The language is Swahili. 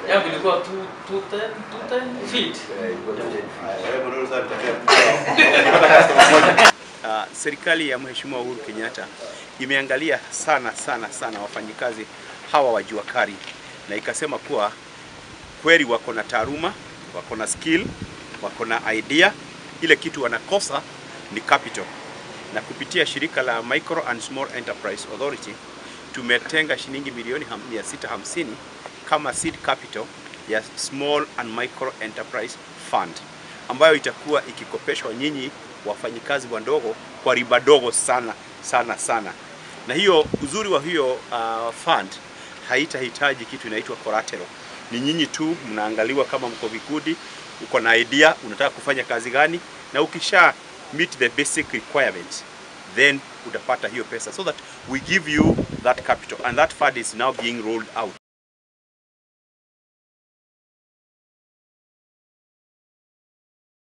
yangu ilikuwa 2 210 210 feet. Uh, serikali ya Mheshimiwa Uhuru Kenyatta imeangalia sana sana sana wafanyikazi hawa wa jua kali na ikasema kuwa kweli wako na taaluma, wako na skill, wako na idea. Ile kitu wanakosa ni capital, na kupitia shirika la Micro and Small Enterprise Authority tumetenga shilingi milioni ham- 650 kama seed capital ya Small and Micro Enterprise Fund ambayo itakuwa ikikopeshwa nyinyi wafanyikazi wadogo kwa riba dogo sana sana sana. Na hiyo uzuri wa hiyo uh, fund haitahitaji kitu inaitwa collateral. Ni nyinyi tu mnaangaliwa kama mko vikundi, uko na idea, unataka kufanya kazi gani, na ukisha meet the basic requirements then utapata hiyo pesa so that we give you that capital and that fund is now being rolled out